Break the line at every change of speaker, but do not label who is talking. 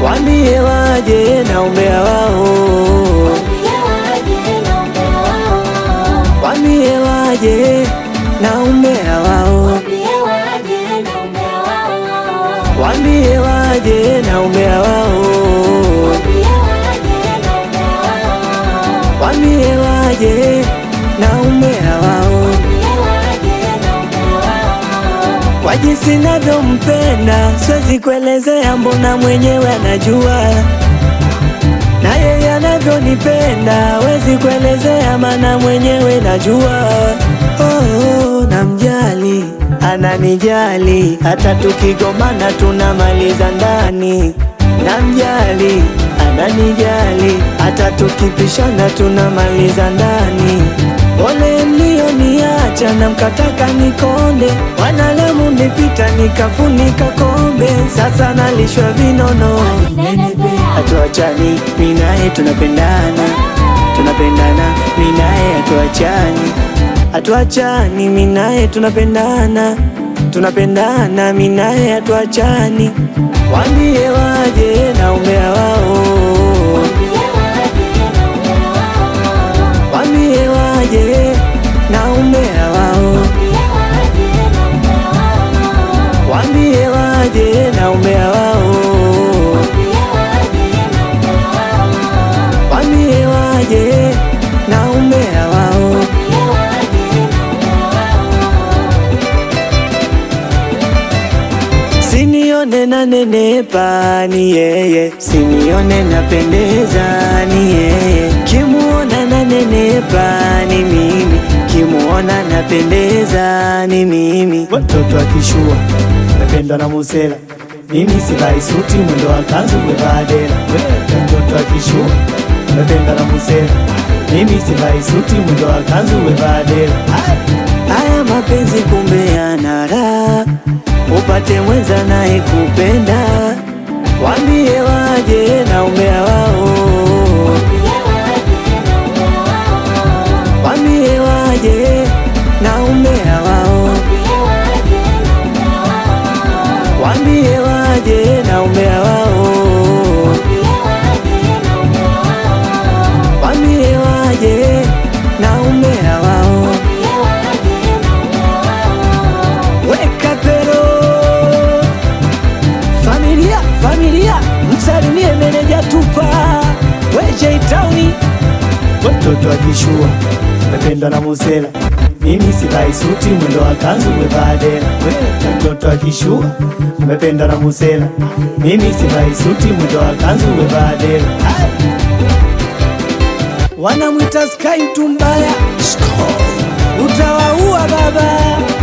wambie waje na umbea wao, wambie waje na umbea wao, wambie waje na umbea wao, wambie waje na umbea wao, kwa jinsi navyompenda siwezi kuelezea, mbona mwenyewe anajua na yeye anavyonipenda wezi kuelezea, mana mwenyewe najua. Oh, namjali, ananijali, hata tukigombana tunamaliza ndani. Namjali, ananijali, hata tukipishana tunamaliza ndani. Pole mlioniacha na mkataka nikonde, wanalamu nipita nikafunika kombe, sasa nalishwa vinono hatuachani, mi naye tunapendana, tunapendana, mi naye hatuachani, hatuachani, mi naye tunapendana, tunapendana, mi naye hatuachani. Wambie waje na umbea wao, wambie waje na umbea wao, wambie waje na umbea wao, wambie waje na umbea wao. Sinione na nenepa ni yeye, sinione napendeza ni yeye, kimuona na nenepa ni mimi, kimuona napendeza ni mimi. Watoto akishua napendwa na Musela, mimi sivai suti, mwendo wa kanzu wevaa dera. Watoto akishua napendwa na Musela, mimi sivai suti, mwendo wa kanzu wevaa dera. Haya mapenzi kumbe yana raha upate mwenza naye kupenda, wambie waje na umbea wao, wambie waje na umbea wao, wambie waje na umbea wao, wambie waje na umbea wao. Weka pero familia familia, msalimie meneja tupa weje tauni. Watoto akishua mependwa na Musela, mimi sivai suti, mwendo wa kanzu wevaa dera. Watoto akishua mependwa na Musela, mimi sivai suti, mwendo wa kanzu wevaa dera. Wanamwita Sky mtu mbaya, utawaua baba